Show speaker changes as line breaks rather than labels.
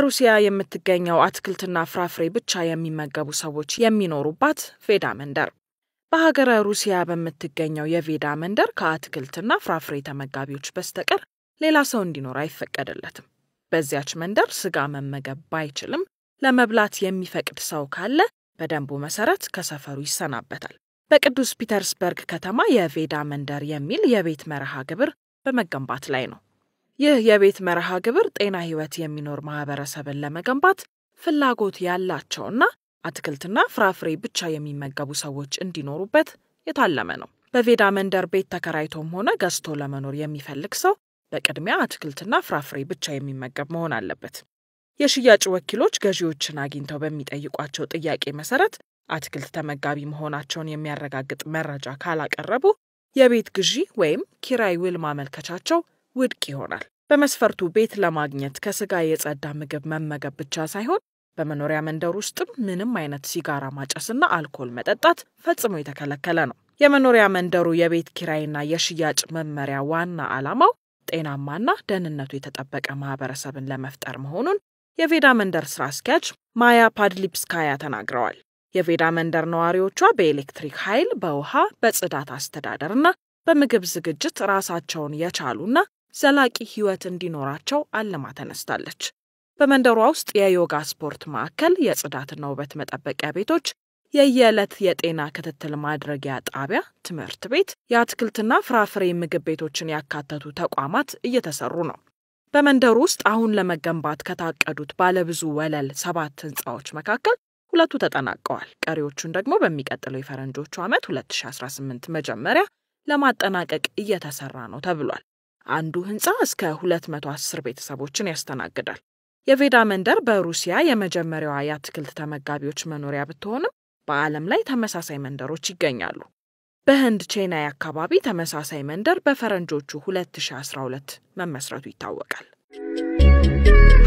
በሩሲያ የምትገኘው አትክልትና ፍራፍሬ ብቻ የሚመገቡ ሰዎች የሚኖሩባት ቬዳ መንደር። በሀገረ ሩሲያ በምትገኘው የቬዳ መንደር ከአትክልትና ፍራፍሬ ተመጋቢዎች በስተቀር ሌላ ሰው እንዲኖር አይፈቀድለትም። በዚያች መንደር ስጋ መመገብ ባይችልም ለመብላት የሚፈቅድ ሰው ካለ በደንቡ መሰረት ከሰፈሩ ይሰናበታል። በቅዱስ ፒተርስበርግ ከተማ የቬዳ መንደር የሚል የቤት መርሃ ግብር በመገንባት ላይ ነው። ይህ የቤት መርሃ ግብር ጤና ሕይወት የሚኖር ማህበረሰብን ለመገንባት ፍላጎት ያላቸውና አትክልትና ፍራፍሬ ብቻ የሚመገቡ ሰዎች እንዲኖሩበት የታለመ ነው። በቬዳ መንደር ቤት ተከራይቶም ሆነ ገዝቶ ለመኖር የሚፈልግ ሰው በቅድሚያ አትክልትና ፍራፍሬ ብቻ የሚመገብ መሆን አለበት። የሽያጭ ወኪሎች ገዢዎችን አግኝተው በሚጠይቋቸው ጥያቄ መሰረት አትክልት ተመጋቢ መሆናቸውን የሚያረጋግጥ መረጃ ካላቀረቡ የቤት ግዢ ወይም ኪራይ ውል ማመልከቻቸው ውድቅ ይሆናል። በመስፈርቱ ቤት ለማግኘት ከስጋ የጸዳ ምግብ መመገብ ብቻ ሳይሆን በመኖሪያ መንደር ውስጥም ምንም አይነት ሲጋራ ማጨስና አልኮል መጠጣት ፈጽሞ የተከለከለ ነው። የመኖሪያ መንደሩ የቤት ኪራይና የሽያጭ መመሪያ ዋና ዓላማው ጤናማና ደህንነቱ የተጠበቀ ማህበረሰብን ለመፍጠር መሆኑን የቬዳ መንደር ስራ አስኪያጅ ማያ ፓድሊፕስካያ ተናግረዋል። የቬዳ መንደር ነዋሪዎቿ በኤሌክትሪክ ኃይል፣ በውሃ፣ በጽዳት አስተዳደርና በምግብ ዝግጅት ራሳቸውን የቻሉና ዘላቂ ህይወት እንዲኖራቸው አልማ ተነስታለች። በመንደሯ ውስጥ የዮጋ ስፖርት ማዕከል፣ የጽዳትና ውበት መጠበቂያ ቤቶች፣ የየዕለት የጤና ክትትል ማድረጊያ ጣቢያ፣ ትምህርት ቤት፣ የአትክልትና ፍራፍሬ ምግብ ቤቶችን ያካተቱ ተቋማት እየተሰሩ ነው። በመንደሩ ውስጥ አሁን ለመገንባት ከታቀዱት ባለብዙ ወለል ሰባት ህንፃዎች መካከል ሁለቱ ተጠናቀዋል። ቀሪዎቹን ደግሞ በሚቀጥለው የፈረንጆቹ ዓመት 2018 መጀመሪያ ለማጠናቀቅ እየተሰራ ነው ተብሏል። አንዱ ህንፃ እስከ 210 ቤተሰቦችን ያስተናግዳል። የቬዳ መንደር በሩሲያ የመጀመሪያዋ የአትክልት ተመጋቢዎች መኖሪያ ብትሆንም በዓለም ላይ ተመሳሳይ መንደሮች ይገኛሉ። በህንድ ቼናይ አካባቢ ተመሳሳይ መንደር በፈረንጆቹ 2012 መመስረቱ ይታወቃል።